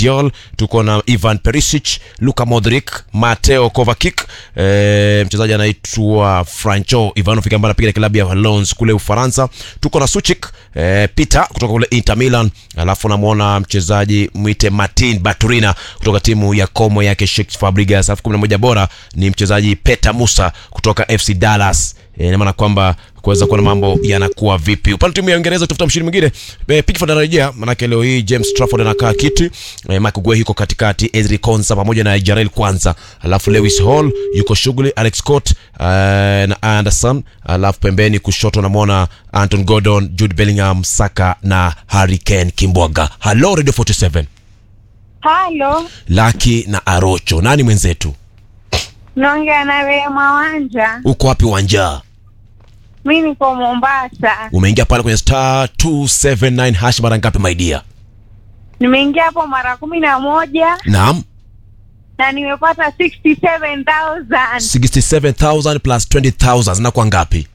Gvardiol, tuko na Ivan Perisic, Luka Modric, Mateo Kovacic, e, mchezaji anaitwa Franco Ivanovic ambaye anapiga klabu ya Lens kule Ufaransa. Tuko na Suchik e, Peter kutoka kule Inter Milan, alafu namwona mchezaji mwite Martin Baturina kutoka timu ya Como yake Sheikh Fabregas. Alafu 11 bora ni mchezaji Peter Musa kutoka FC Dallas. E, ina maana kwamba kuweza kuona mambo yanakuwa vipi upande timu ya Uingereza utafuta mshindi mwingine e, Pickford anarejea manake leo hii James Trafford anakaa kiti e, Mark Guehi yuko katikati Ezri Konsa pamoja na Jarel Kwanza alafu Lewis Hall yuko shughuli Alex Scott uh, na Anderson alafu pembeni kushoto namwona Anton Gordon Jude Bellingham Saka na Harry Kane Kimbwaga hello Radio 47 Halo, Laki na Arocho nani mwenzetu naongea na Rehema Wanja. uko wapi uwanja Mi niko Mombasa, umeingia pale kwenye star 279 hash mara ngapi my dear nimeingia hapo mara kumi na moja naam na nimepata 67,000 67000 plus 20000 zinakuwa ngapi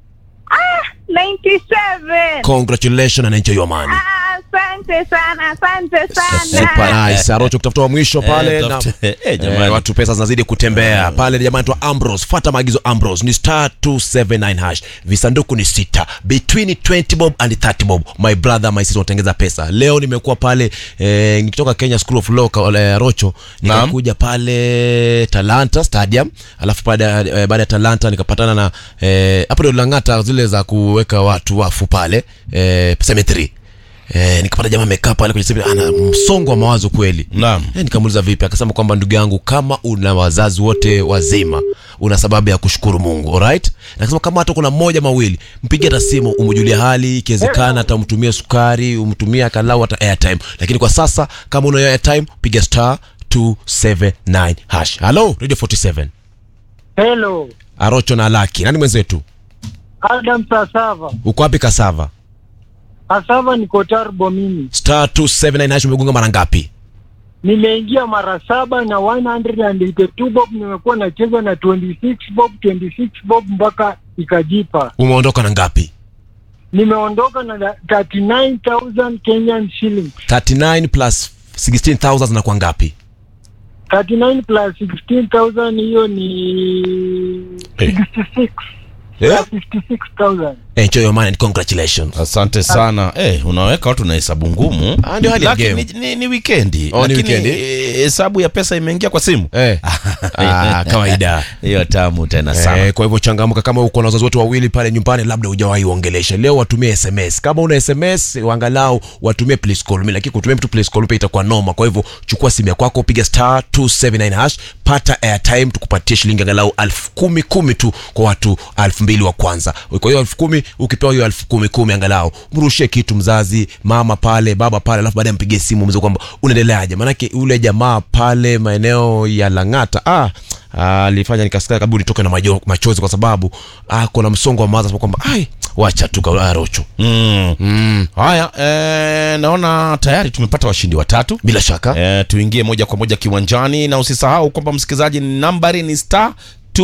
97. congratulations and enjoy your money Ah, Asante sana, asante Super sana. nice. Arocho kutafuta wa mwisho pale Eh, na tafute- eh, jamani. eh, watu pesa zinazidi kutembea pale jamani tu Ambrose fuata maagizo Ambrose ni star 279 hash visanduku ni sita between 20 bob and 30 bob my brother my sister watengeza pesa leo nimekuwa pale eh, nikitoka Kenya School of Law ka- eh, Arocho nikakuja pale Talanta Stadium alafu baada ya- eh, baada ya Talanta nikapatana na eh, hapo ndio Lang'ata zile za kuweka watu wafu pale eh, cemetery Eh, nikapata jamaa amekaa pale kwenye sebe ana msongo wa mawazo kweli Naam. eh, nikamuuliza vipi akasema kwamba ndugu yangu kama una wazazi wote wazima una sababu ya kushukuru mungu alright nakasema kama hata kuna mmoja mawili mpigie hata simu umjulie hali ikiwezekana hata umtumie sukari umtumie akalau hata airtime lakini kwa sasa kama una hiyo airtime piga star 279 hash halo radio 47 Hello, arocho na laki nani mwenzetu Adam Sasava. uko wapi kasava Sasava niko Tarbo mimi. star 279 hash umegonga mara ngapi Nimeingia mara saba na 182 bob, nimekuwa nacheza na 26 bob, 26 bob mpaka ikajipa. umeondoka na ngapi Nimeondoka na 39,000 Kenyan shillings. 39 plus 16000 zinakuwa ngapi 39 plus 16,000 hiyo ni Eh. 66. Yeah. 56,000. enjoy your money and congratulations asante sana eh, unaweka watu na hesabu ngumu Ah, ndio hali ya Lakini game. ni, ni, ni wikendi Oh, ni Lakini, wikendi. eh, hesabu ya pesa imeingia kwa simu eh. ah, kawaida hiyo tamu tena sana Eh, kwa hivyo changamka kama uko na wazazi wote wawili pale nyumbani labda hujawahi uongelesha leo watumie sms kama una sms angalau watumie please call me lakini kutumia mtu please call me pia itakuwa noma kwa hivyo chukua simu yako yako piga star 279 hash pata airtime tukupatie shilingi angalau elfu kumi kumi tu kwa watu elfu mbili wa kwanza kwa hiyo elfu kumi ukipewa hiyo elfu kumi kumi angalau mrushie kitu mzazi mama pale baba pale alafu baadaye mpigie simu mzee kwamba unaendeleaje maanake ule jamaa pale maeneo ya lang'ata ah alifanya nikasikia kabla nitoke na majo, machozi kwa sababu ah, kuna msongo wa mawazo sababu kwamba ai wacha tu ka- ah, rocho mm. mm. haya eh, naona tayari tumepata washindi watatu bila shaka eh, tuingie moja kwa moja kiwanjani na usisahau kwamba msikilizaji nambari ni star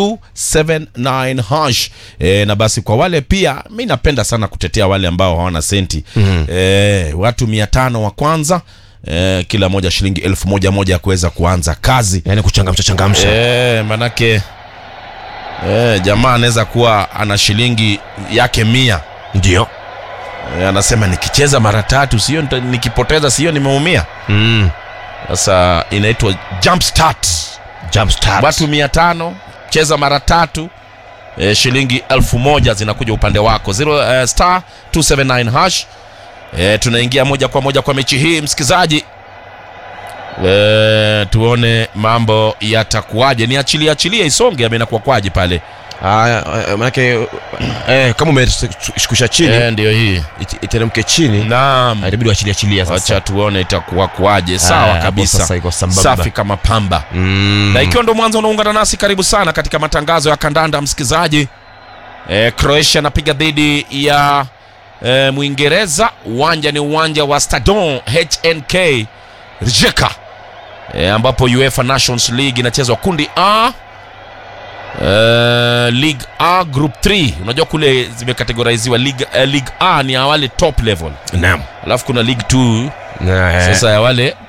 279 hash e, na basi kwa wale pia mi napenda sana kutetea wale ambao hawana senti mm-hmm. e, watu mia tano wa kwanza e, kila moja shilingi elfu moja moja ya kuweza kuanza kazi yani kuchangamsha changamsha e, manake e, jamaa anaweza kuwa ana shilingi yake mia ndio e, anasema nikicheza mara tatu sio nita- nikipoteza sio nimeumia mm. sasa inaitwa jump start jump start watu mia tano cheza mara tatu e, shilingi elfu moja zinakuja upande wako Zero, uh, star 279 hash e, tunaingia moja kwa moja kwa mechi hii msikizaji e, tuone mambo yatakuwaje ni achilie achilie isonge ama inakuwa kwaje pale Aya, eh, manake eh, kama umeshukisha chini e, ndio hii it- iteremke chini naam Ah, itabidi wachilia chilia wacha sasa tuone itakuwa kwaje Ah, sawa hapo kabisa sasa iko sambamba. safi kama pamba mm. na ikiwa ndo mwanzo unaungana nasi karibu sana katika matangazo ya kandanda msikilizaji e, croatia anapiga dhidi ya e, mwingereza uwanja ni uwanja wa stadon hnk rijeka e, ambapo uefa nations league inachezwa kundi a Uh, league a group 3 unajua kule zimekategoriziwa league, uh, league a ni ya wale top level naam alafu kuna league 2 Eh, sasa ya wale